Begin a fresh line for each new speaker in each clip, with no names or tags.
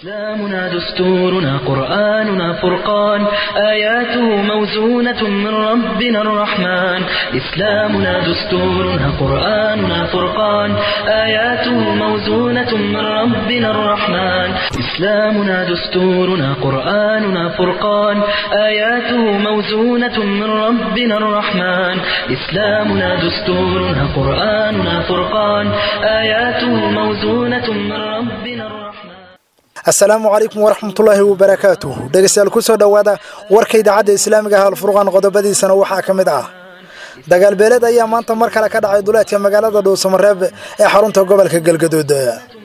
إسلامنا دستورنا قرآننا فرقان آياته موزونة من ربنا الرحمن إسلامنا دستورنا قرآننا فرقان آياته موزونة من ربنا الرحمن إسلامنا دستورنا قرآننا فرقان آياته موزونة من ربنا الرحمن إسلامنا دستورنا قرآننا فرقان آياته موزونة من ربنا الرحمن
asalaamu calaykum waraxmatullaahi wabarakaatuh dhegeystayaal ku soo dhowaada warka idaacadda islaamiga ah alfurqaan qodobadiisana waxaa ka mid ah dagaal beeleed ayaa maanta mar kale ka dhacay duleedka magaalada dhuusamareeb ee xarunta gobolka galgaduud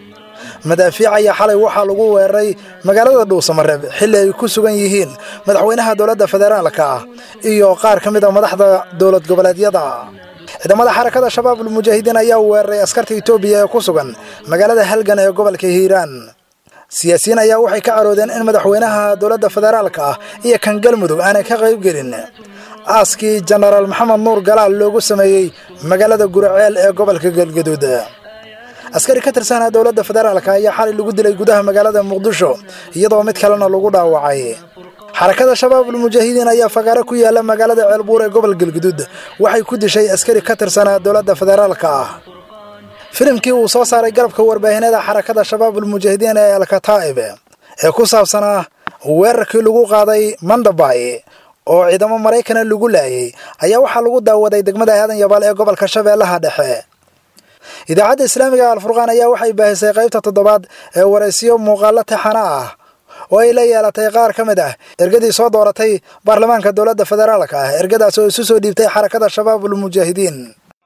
madaafiic ayaa xalay waxaa lagu weeraray magaalada dhuusamareeb xilli ay ku sugan yihiin madaxweynaha dowladda federaalka ah iyo qaar ka mid a madaxda dowlad goboleedyada ciidamada xarakada shabaab almujaahidiin ayaa weeraray askarta itoobiya ee ku sugan magaalada halgan ee gobolka hiiraan siyaasiyiin ayaa waxay ka caroodeen in madaxweynaha dowladda federaalka ah iyo kan galmudug aanay ka qayb gelin aaskii jenaraal maxamed nuur galaal loogu sameeyey magaalada guraceel ee gobolka galgaduud askari ka tirsanaa dowladda federaalka ayaa xalay lagu dilay gudaha magaalada muqdisho iyadoo mid kalena lagu dhaawacay xarakada shabaab almujaahidiin ayaa fagaaro ku yaala magaalada ceelbuur ee gobol galgaduud waxay ku dishay askari ka tirsanaa dowladda federaalka ah filimkii uu soo saaray garabka warbaahineeda xarakada shabaab almujaahidiin ee alkataa'ib ee ku saabsanaa weerarkii lagu qaaday mandabay oo ciidamo maraykana lagu laayay ayaa waxaa lagu daawaday degmada aadan yabaal ee gobolka shabeellaha dhexe idaacadda islaamiga alfurqaan ayaa waxay baahisay qaybta toddobaad ee waraysiyo muuqaallo taxana ah oo ay la yeelatay qaar ka mid ah ergadii soo dooratay baarlamaanka dowladda federaalka ah ergadaas oo isu soo dhiibtay xarakada shabaab almujaahidiin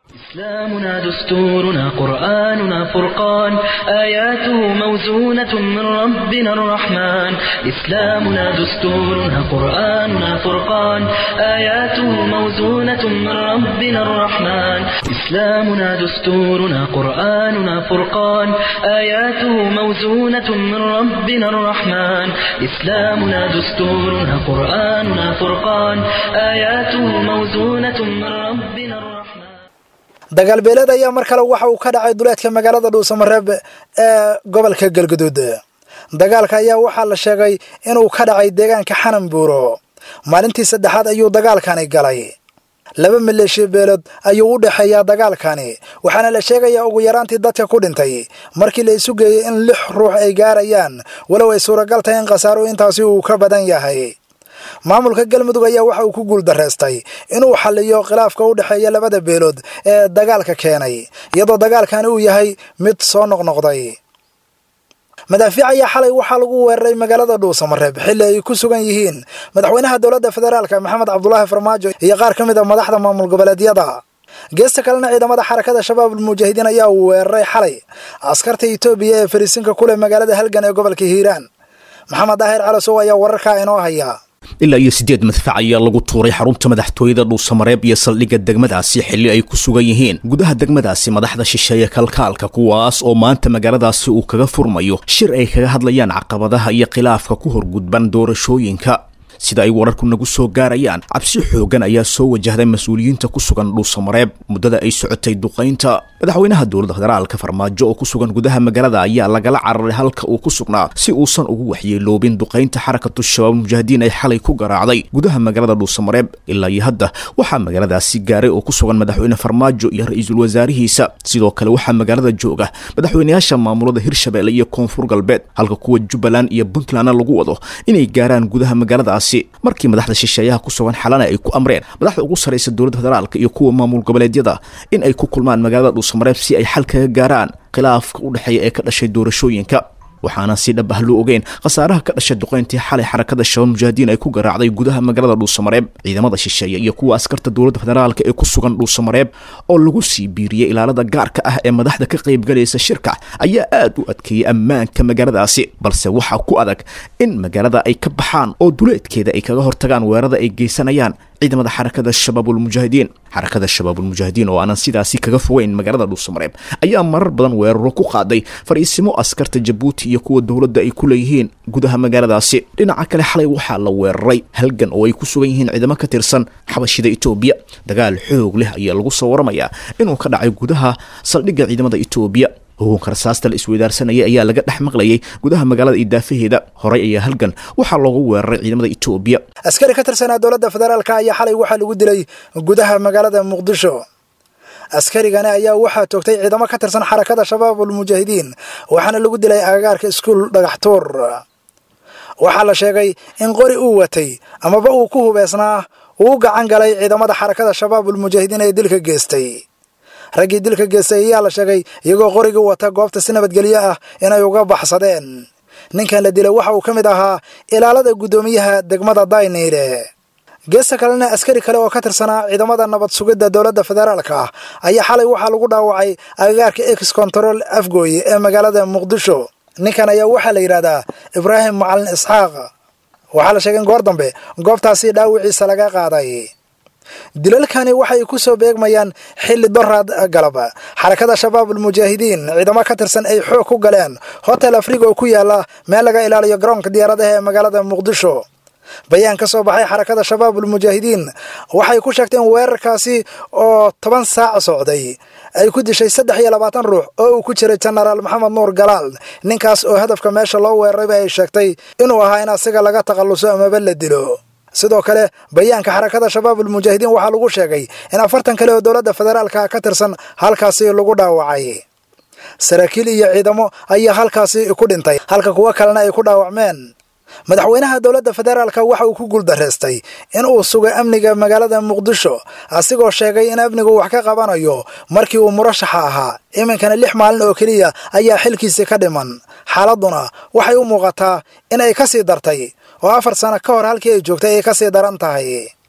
إسلامنا دستورنا قرآننا فرقان آياته موزونة من ربنا الرحمن إسلامنا دستورنا قرآننا فرقان آياته موزونة من ربنا الرحمن إسلامنا دستورنا قرآننا فرقان آياته موزونة من ربنا الرحمن إسلامنا دستورنا قرآننا فرقان آياته موزونة من ربنا الرحمن
dagaal beeleed ayaa mar kale waxa uu ka dhacay duleedka magaalada dhuusamareeb ee gobolka galgaduud dagaalka ayaa waxaa la sheegay inuu ka dhacay deegaanka xanan buuro maalintii saddexaad ayuu dagaalkani galay laba maleeshiya beelood ayuu u dhexeeyaa dagaalkani waxaana la sheegayaa ugu yaraantii dadka ku dhintay markii la isu geeyey in lix ruux ay gaarayaan walow ay suuragal tahay in khasaaro intaasi uu ka badan yahay maamulka galmudug ayaa waxa uu ku guuldareystay inuu xalliyo khilaafka u dhexeeya labada beelood ee dagaalka keenay iyadoo dagaalkani uu yahay mid soo noqnoqday madaafiic ayaa xalay waxaa lagu weeraray magaalada dhuusamareeb xilli ay ku sugan yihiin madaxweynaha dowladda federaalka maxamed cabdulaahi farmaajo iyo qaar ka mid a madaxda maamul goboleedyada geesta kalena ciidamada xarakada shabaab almujaahidiin ayaa weeraray xalay askarta itoobiya ee fariisinka ku leh magaalada halgan ee gobolka hiiraan maxamed daahir calasow ayaa wararkaa inoo haya
ilaa iyo siddeed madfac ayaa lagu tuuray xarunta madaxtooyada dhuusamareeb iyo saldhigga degmadaasi xilli ay ku sugan yihiin gudaha degmadaasi madaxda shisheeye kalkaalka kuwaas oo maanta magaaladaasi uu kaga furmayo shir ay kaga hadlayaan caqabadaha iyo khilaafka ku horgudban doorashooyinka sida ay wararku nagu soo gaarayaan cabsi xoogan ayaa soo wajahday mas-uuliyiinta ku sugan dhuusamareeb muddada ay socotay duqaynta madaxweynaha dowladda federaalka farmaajo oo ku sugan gudaha magaalada ayaa lagala cararay halka uu ku sugnaa si uusan ugu waxyeeloobin duqaynta xarakatu shabaab mujaahidiin ay xalay ku garaacday gudaha magaalada dhuusamareeb ilaa iyo hadda waxaa magaaladaasi gaaray oo ku sugan madaxweyne farmaajo iyo ra-iisul wasaarihiisa sidoo kale waxaa magaalada jooga madaxweynayaasha maamulada hirshabeelle iyo koonfur galbeed halka kuwa jubbaland iyo puntlandna lagu wado inay gaaraan gudaha magaaladaasi markii madaxda shisheeyaha ku sugan xalana ay ku amreen madaxda ugu sarraysa dowladda federaalka iyo kuwa maamul goboleedyada in ay ku kulmaan magaalada dhuusamareeb si ay xal kaga gaaraan khilaafka u dhexeeya ee ka dhashay doorashooyinka waxaana si dhab ah loo ogeyn khasaaraha ka dhashay duqayntii xalay xarakada shabaab mujaahidiin ay ku garaacday gudaha magaalada dhuusamareeb ciidamada shisheeye iyo kuwa askarta dowladda federaalka ee ku sugan dhuusamareeb oo lagu sii biiriyey ilaalada gaarka ah ee madaxda ka qaybgalaysa shirka ayaa aad u adkeeyey ammaanka magaaladaasi balse waxaa ku adag in magaalada ay ka baxaan oo duleedkeeda ay kaga hortagaan weerarada ay geysanayaan ciidamada xarakada shabaabulmujaahidiin xarakada shabaabulmujaahidiin oo aanan sidaasi kaga fogeyn magaalada dhuusamareeb ayaa marar badan weeraro ku qaaday fariisimo askarta jabuuti iyo kuwa dowladda ay ku leeyihiin gudaha magaaladaasi dhinaca kale xalay waxaa la weeraray halgan oo ay ku sugan yihiin ciidamo ka tirsan xabashida etoobiya dagaal xoog leh ayaa lagu soo waramayaa inuu ka dhacay gudaha saldhigga ciidamada etoobiya hugunka rasaasta la isweydaarsanayay ayaa laga dhex maqlayay gudaha magaalada iyo daafaheeda horey ayaa halgan waxaa loogu weeraray ciidamada etoobiya
askari ka tirsanaa dowladda federaalka ayaa xalay waxaa lagu dilay gudaha magaalada muqdisho askarigani ayaa waxaa toogtay ciidamo ka tirsan xarakada shabaabul mujaahidiin waxaana lagu dilay agagaarka iskuul dhagaxtuur waxaa la sheegay in qori uu watay amaba uu ku hubeysnaa uu gacan galay ciidamada xarakada shabaabul mujaahidiin ee dilka geestay raggii dilka geestay ayaa la sheegay iyagoo qorigii wata goobta si nabadgelyo ah inay uga baxsadeen ninkan la dilay waxa uu ka mid ahaa ilaalada guddoomiyaha degmada dayniile geesta kalena askari kale oo ka tirsanaa ciidamada nabad sugidda dowladda federaalka ah ayaa xalay waxaa lagu dhaawacay agagaarka ex control afgooye ee magaalada muqdisho ninkan ayaa waxaa la yidhahdaa ibraahim macalin isxaaq waxaa la sheegay in goor dambe goobtaasi dhaawiciisa laga qaaday dilalkani waxay ku soo beegmayaan xilli doraad galab xarakada shabaabul mujaahidiin ciidamo ka tirsan ay xoog ku galeen hotel afriga oo ku yaala meel laga ilaaliyo garoonka diyaaradaha ee magaalada muqdisho bayaan ka soo baxay xarakada shabaabul mujaahidiin waxay ku sheegteen weerarkaasi oo toban saac socday ay ku dishay saddex iyo labaatan ruux oo uu ku jiray jenaraal maxamed nuur galaal ninkaas oo hadafka meesha loo weerarayba ay sheegtay inuu ahaa in asiga laga takhalluso amaba la dilo sidoo kale bayaanka xarakada shabaabul mujaahidiin waxaa lagu sheegay in afartan kale oo dowladda federaalka ka tirsan halkaasi lagu dhaawacay saraakiil iyo ciidamo ayaa halkaasi ku dhintay halka kuwo kalena ay ku dhaawacmeen madaxweynaha dowladda federaalka waxa uu ku guuldareystay in uu sugay amniga magaalada muqdisho asigoo sheegay in amnigu wax ka qabanayo markii uu murashaxa ahaa iminkana lix maalin oo keliya ayaa xilkiisii ka dhiman xaaladduna waxay u muuqataa in ay ka sii dartay oo afar sano ka hor halkii ay joogtay ay ka sii daran tahay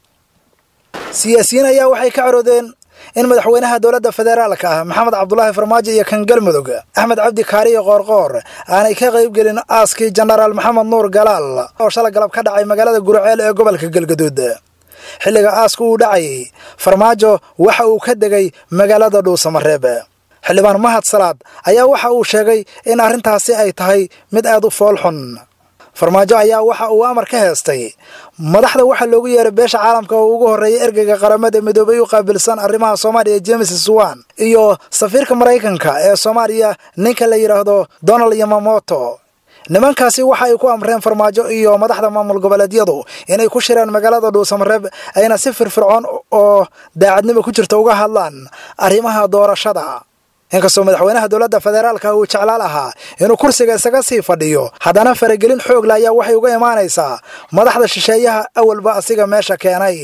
siyaasiyiin ayaa waxay ka caroodeen in madaxweynaha dowladda federaalka ah maxamed cabdulaahi farmaajo iyo kan galmudug axmed cabdi kaariyo qoorqoor aanay ka qaybgelin aaskii jenaraal maxamed nuur galaal oo shala galab ka dhacay magaalada gurceel ee gobolka galgaduud xilliga aasku uu dhacayay farmaajo waxa uu ka degay magaalada dhuusamareeb xildhibaan mahad salaad ayaa waxa uu sheegay in arrintaasi ay tahay mid aad u foolxun farmaajo ayaa waxa uu amar ka heestay madaxda waxaa loogu yeeray beesha caalamka oo ugu horreeyay ergeyga qaramada midoobay u qaabilsan arrimaha soomaaliya james swan iyo safiirka maraykanka ee soomaaliya ninka la yidhaahdo donald yamamoto nimankaasi waxa ay ku amreen farmaajo iyo madaxda maamul goboleedyadu inay ku shiraan magaalada dhuusamareeb ayna si firfircoon oo daacadnimo ku jirta uga hadlaan arrimaha doorashada inkastoo madaxweynaha dowladda federaalka uu jeclaal ahaa inuu kursiga isaga sii fadhiyo haddana faragelin xoogla ayaa waxay uga imaanaysaa madaxda shisheeyaha awalba asiga meesha keenay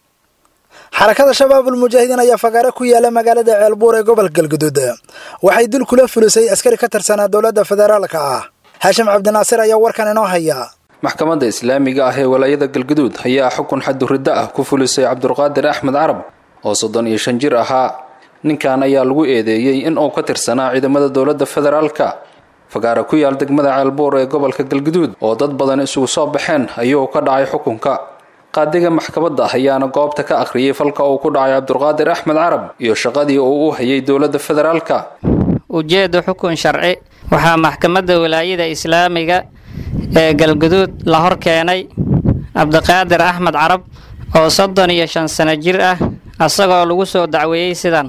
xarakada shabaabul mujaahidiin ayaa fagaare ku yaala magaalada ceelbuur ee gobolka galguduud waxay dil kula fulisay askari ka tirsanaa dowladda federaalka ah haashim cabdinaasir ayaa warkan inoo haya
maxkamadda islaamiga ah ee walaayada galguduud ayaa xukun xaduriddo ah ku fulisay cabdulqaadir axmed carab oo soddon iyo shan jir ahaa ninkan ayaa lagu eedeeyey in uu ka tirsanaa ciidamada dowladda federaalka fagaara ku yaal degmada ceelbuur ee gobolka galguduud oo dad badan isugu soo baxeen ayuu ka dhacay xukunka qaadiga maxkamadda ayaana goobta ka akhriyey falka uu ku dhacay cabdulqaadir axmed carab iyo shaqadii uu u hayay dowladda federaalka
ujeedda xukun sharci waxaa maxkamadda walaayada islaamiga ee galguduud la hor keenay cabdiqaadir axmed carab oo soddon iyo shan sano jir ah asagoo lagu soo dacweeyey sidan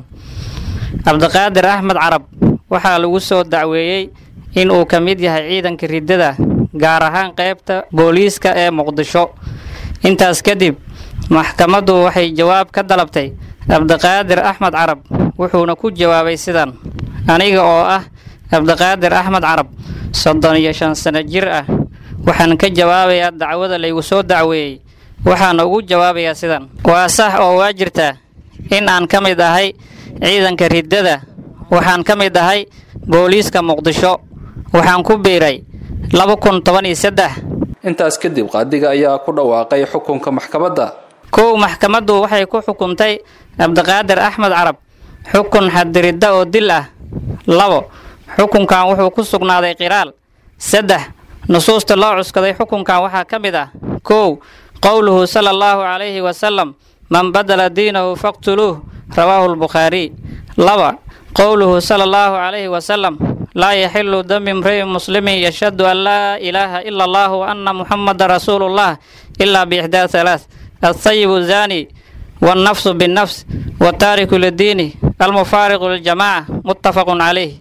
cabdiqaadir axmed carab waxaa lagu soo dacweeyey in uu ka mid yahay ciidanka riddada gaar ahaan qaybta booliiska ee muqdisho intaas kadib maxkamaddu waxay jawaab ka dalabtay cabdiqaadir axmed carab wuxuuna ku jawaabay sidan aniga oo ah cabdiqaadir axmed carab soddon iyo shan sano jir ah waxaan ka jawaabayaa dacwada laygu soo dacweeyey waxaana ugu jawaabayaa sidan waa sax oo waa jirtaa in aan ka mid ahay ciidanka riddada waxaan ka mid ahay booliiska muqdisho waxaan ku biiray laba kun toban iyo saddex
intaas kadib qaadiga ayaa ku dhawaaqay xukunka maxkamadda
kow maxkamaddu waxay ku xukuntay cabdiqaadir axmed carab xukun xadiridda oo dil ah labo xukunkan wuxuu ku sugnaaday qiraal saddex nusuusta loo cuskaday xukunkan waxaa ka mid ah kow qowluhu sala allahu calayhi wasalam man badala diinahu faqtuluuh rawaahu lbukhaariy laba qowluhu sala allahu calayhi wasalam laa yaxilu dami imri'in muslimin yashhadu an laa ilaaha ila allah wa anna muxamada rasuulullah ilaa biixdaa halaath altayibu zaani wannafsu binnafs wataariku lidiini almufaariqu liljamaca muttafaqun calayh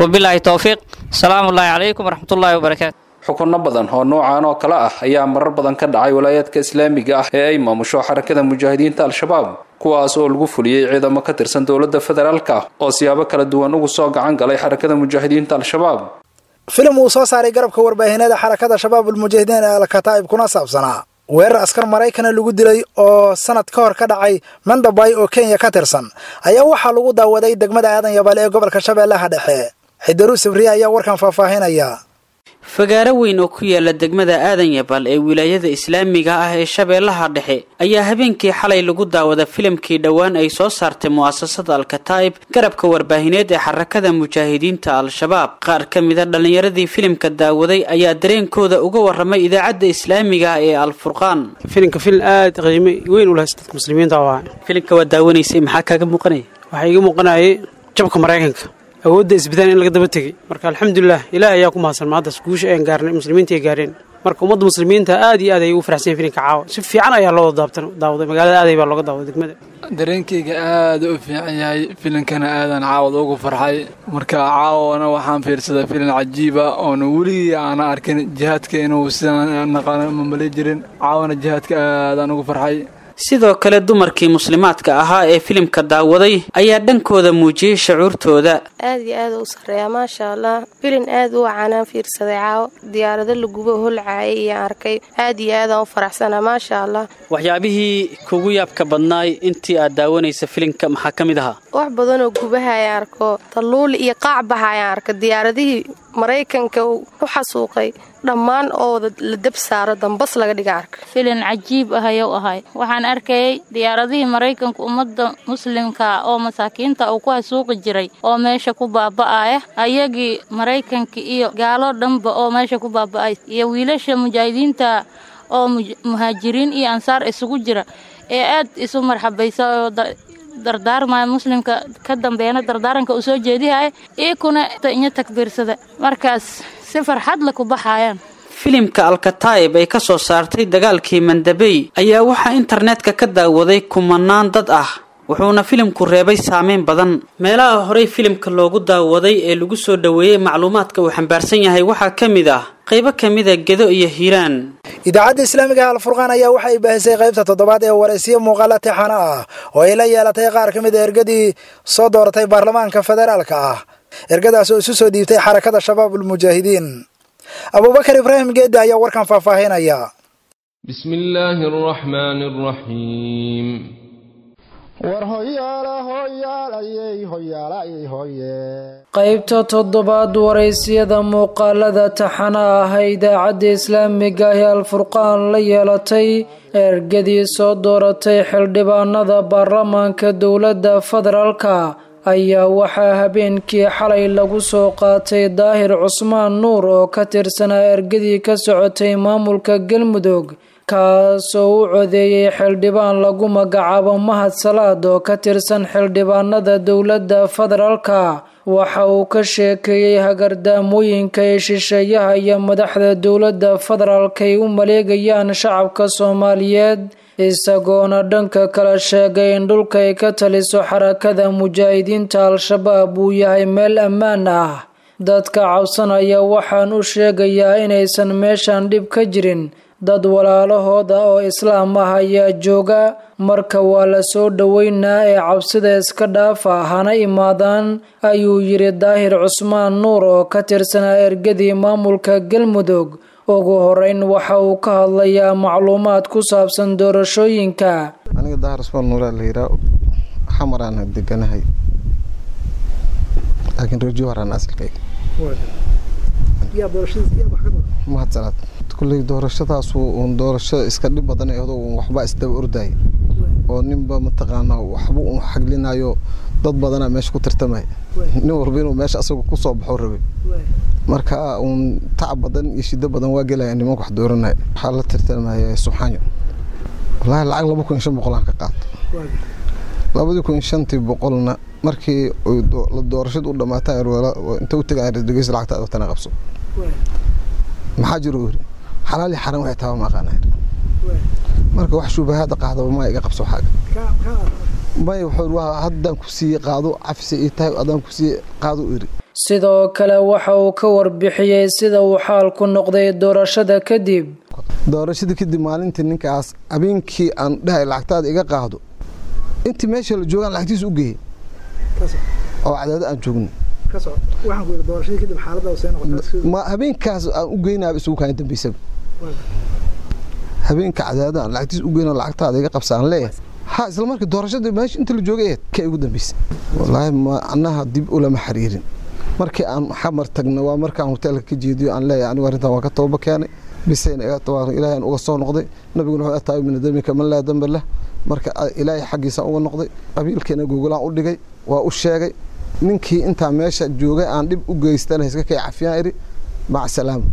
wabilaahi towfiiq asalaamu ullaahi calaykum waraxmatullaahi wabarakaatu
xukunno badan oo noocan oo kale ah ayaa marar badan ka dhacay walaayaadka islaamiga ah ee ay maamusho xarakada mujaahidiinta al-shabaab kuwaas oo lagu fuliyey ciidamo ka tirsan dowladda federaalka oo siyaabo kala duwan ugu soo gacan galay xarakada mujaahidiinta al-shabaab
filim uu soo saaray garabka warbaahineeda xarakada shabaab ulmujaahidiin ee alkataa'ib kuna saabsanaa weerar askar maraykana lagu dilay oo sanad ka hor ka dhacay mandabay oo kenya ka tirsan ayaa waxaa lagu daawaday degmada aadan yabaale ee gobolka shabeellaha dhexe xidiru sabriye ayaa warkan faahfaahinaya
fagaaro weyn oo ku yaala degmada aadan yabal ee wilaayada islaamiga ah ee shabeellaha dhexe ayaa habeenkii xalay lagu daawada filimkii dhowaan ay soo saartay mu'asasada alkataa'ib garabka warbaahineed ee xarakada mujaahidiinta al-shabaab qaar ka mida dhallinyaradii filimka daawaday ayaa dareenkooda uga warramay idaacadda islaamiga ah ee alfurqaan
filimka filin aada qiimo weyn u lahays dadka muslimiinta waa
filimka waa daawanaysay maxaa kaaga muuqanaya
waxaa iga muuqanayay jabka maraykanka awoodda isbidaan in laga daba tegey marka alxamdulilah ilaah ayaa ku mahadsan maaddaas guusha aan gaarnay muslimiinta ay gaareen marka ummadda muslimiinta aad iyo aad ayay ugu faraxsan filinka caawa si fiican ayaa loo daabtan daawaday magaalada aaday baa looga daawaday degmada
dareenkayga aada u fiican yahay filinkana aadan caawad ugu farxay marka caawana waxaan fiirsaday filin cajiiba oona weligii aana arkin jihaadka inuu sidaan naqaano mamali jirin caawana jihaadka aadaan ugu farxay
sidoo kale dumarkii muslimaadka ahaa ee filimka daawaday ayaa dhankooda muujiyey shucuurtooda
aad iyo aad u sarreeya maasha allah filin aad u wacanaan fiirsaday caawo diyaarado laguba holcaayay iyo arkay aad iyo aadaan u faraxsanaa maasha allah
waxyaabihii kugu yaabka badnaay intii aad daawanaysa filimka maxaa ka mid ahaa
wax badanoo gubaha ayaan arko talluuli iyo qaacbaha ayaan arka diyaaradihii maraykanka u xasuuqay dhammaan oo wada la dab saaro dambas laga dhiga arka
filin cajiib ah ayuu ahay waxaan arkayay diyaaradihii maraykanka ummadda muslimka oo masaakiinta uu ku hasuuqi jiray oo meesha ku baaba'aya ayagii maraykanka iyo gaalo dhanba oo meesha ku baaba'ay iyo wiilasha mujaahidiinta oo muhaajiriin iyo ansaar isugu jira ee aad isu marxabaysa oo dardaarmaya muslimka ka dambeeyana dardaaranka uu soo jeedihaya iikuna inyo takbiirsada markaas si farxad la ku baxayaan
filimka alkataa'ib ay ka soo saartay dagaalkii mandabey ayaa waxaa internetka ka daawaday kumanaan dad ah wuxuuna filimku reebay saameyn badan meelaha horey filimka loogu daawaday ee lagu soo dhoweeyey macluumaadka uu xambaarsan yahay waxaa ka mid ah qaybo ka mida gedo iyo hiiraan
idaacadda islaamiga alfurqaan ayaa waxa ay baahisay qaybta toddobaad ee waraysiyo muuqaala tixano ah oo ay la yeelatay qaar ka mid a ergadii soo dooratay baarlamaanka federaalka ah ergadaas oo isu soo dhiibtay xarakada shabaab ulmujaahidiin abuubakar ibraahim geedda ayaa warkan faahfaahinaya
bismi illaahi araxmaani araxiim
war hoyaala hoyaalayey hoyaalayey hoye
qaybta toddobaad waraysiyada muuqaalada taxana ah ee idaacadda islaamiga ah ee alfurqaan la yeelatay ergadii soo dooratay xildhibaanada baarlamaanka dowladda federaalka ayaa waxaa habeenkii xalay lagu soo qaatay daahir cusmaan nuur oo ka tirsanaa ergadii ka socotay maamulka galmudug kaasoo u codeeyey xildhibaan lagu magacaabo mahad salaad oo ka tirsan xildhibaanada dowladda federaalka waxa uu ka sheekeeyey hagardaamooyinka ee shisheeyaha iyo madaxda dowladda federaalka ay u maleegayaan shacabka soomaaliyeed isagoona dhanka kale sheegay in dhulka ay ka taliso xarakada mujaahidiinta al-shabaab uu yahay meel ammaan ah dadka cabsanaya waxaan u sheegayaa inaysan meeshan dhib ka jirin dad walaalahooda oo islaam ah ayaa jooga marka waa la soo dhoweynaa ee cabsida iska dhaafa hana imaadaan ayuu yidhi daahir cusmaan nuur oo ka tirsanaa ergadii maamulka galmudug ugu horeyn waxa uu ka hadlayaa macluumaad ku saabsan doorashooyinka
aniga daahir cusmaan nuuraa la yiraa xamaraan deganahay laakiin reerjo haraan asalkayga mahadsanaad kulley doorashadaasu uun doorashada iska dhib badan eedo uun waxbaa isdaba ordaaya oo ninba mataqaanaa waxba uun xaglinayo dad badanaa meesha ku tartamaya nin walba inuu meesha asaga kusoo baxo rabay marka uun tacab badan iyo shido badan waa gelaya nimanka wax dooranaya waxaa la tartamaya subxaanyo wallaahi lacag laba kun iyo shan boqol aan ka qaato labadii kun iyo shantii boqolna markii la doorashada u dhamaataan inta u tagaan dhegeysa lacagta watana qabso maxaa jiro uri xalaali xaran waxay taaba ma aqaana marka wax shubahaada qaadaba ma iga qabso xaaga may wuxuu waa haddaan ku siiyey qaado cafsi ii tahay adaan ku siiyey qaado iri
sidoo kale waxa uu ka warbixiyey sida uu xaalku noqday doorashada kadib
doorashadii kadib maalintii ninkaas habeenkii aan dhahay lacagtaada iga qaado intii meesha la joogaan lacagtiisa u geeyey oo cadaado aan joogno ma habeenkaas aan u geynaaba isugu kaan dambeysaba habeenka cadaado aan lacagtiisa u geyna lacagtaada iga qabsa aan leeyahay ha isla markii doorashadii meesha inta la joogay ahayd ka igu dambeysay wallaahi macnaha dib ulama xiriirin markii aan xamar tagna waa markaan hoteelka ka jeediyo aan leeyahay anigu arrintan waa ka tooba keenay bisayna iga tawaaqin ilaahay aan uga soo noqday nabiguna wuxuu ataayu min damika man laa damba lah marka ilaahay xaggiisa uga noqday qabiilkeena gogolaan u dhigay waa u sheegay ninkii intaa meesha joogay aan dhib u geystana iska kay cafiyaan idhi mac salaama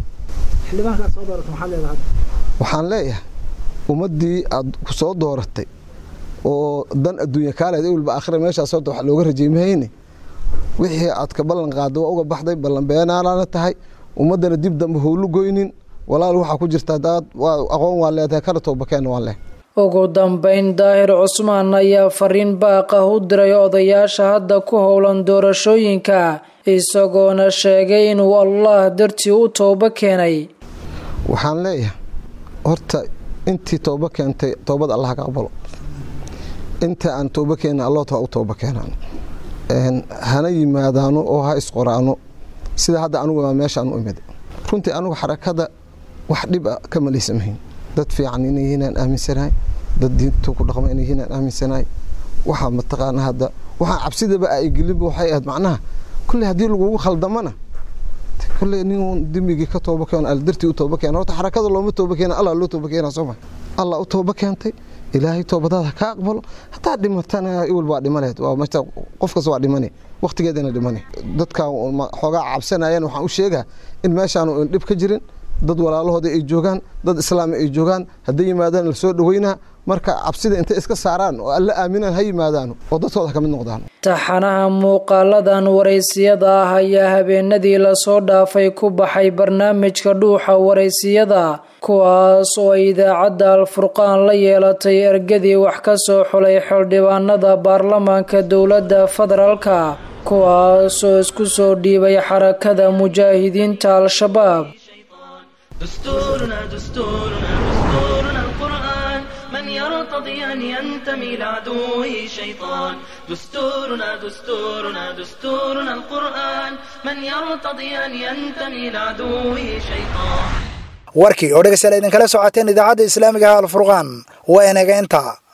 waxaan leeyahay ummaddii aad ku soo dooratay oo dan adduunya kaaleed ewelba aakhira meeshaas horta wax looga rajaymayne wixii aad ka ballan qaadday waa uga baxday ballan beenaalaana tahay ummaddana dib dambe howlu goynin walaal waxaa ku jirta hadaad aqoon waa leedahay kana toobakeenna waan leh
ugu dambeyn daahir cusmaan ayaa fariin baaq ah u diray odayaasha hadda ku howlan doorashooyinka isagoona sheegay inuu allah dartii u toobo keenay
waxaan leeyahay horta intii toobo keentay toobad allah ka aqbalo inta aan toobo keenna alloota waa u toobo keenaan hana yimaadaano oo ha isqoraano sida hadda anugu waa meeshaan u imid runtii anugu xarakada wax dhib a ka malaysamahayn dad fiican inay yihiin aan aaminsanahay dad diintu ku dhaqma inay yihiin aan aaminsanahay waxaa mataqaana hadda waxaa cabsidaba ay gelinba waxay ahayd macnaha kulley haddii lagugu khaldamana kulley nin dembigii ka tooba keeno aldartii u tooba keena horta xarakada looma tooba keena allah loo tooba keena soo ma allah u tooba keentay ilaahay toobadaada ka aqbalo hataa dhimatana iwal waa dhimaleed waa meesha qof kasta waa dhimane waqtigeedana dhimane dadka xoogaa cabsanayaan waxaan u sheegaa in meeshaanu dhib ka jirin dad walaalahooda ay joogaan dad islaami ay joogaan hadday yimaadaan la soo dhaweynaa marka cabsida intay iska saaraan oo alla aaminaan ha yimaadaan oo dadkooda ka mid noqdaan
taxanaha muuqaaladan waraysiyada ah ayaa habeenadii lasoo dhaafay ku baxay barnaamijka dhuuxa waraysiyada kuwaas oo ay idaacadda alfurqaan la yeelatay ergadii wax ka soo xulay xildhibaanada baarlamaanka dowladda federaalka kuwaas oo isku soo dhiibay xarakada mujaahidiinta al-shabaab
دستورنا دستورنا دستورنا القرآن من يرتضي أن ينتمي لعدوه شيطان دستورنا دستورنا دستورنا القرآن من يرتضي أن ينتمي لعدوه شيطان
warkii oo dhegeystayaal idinkala socoteen idaacadda islaamiga ah alfurqaan waa inaga intaa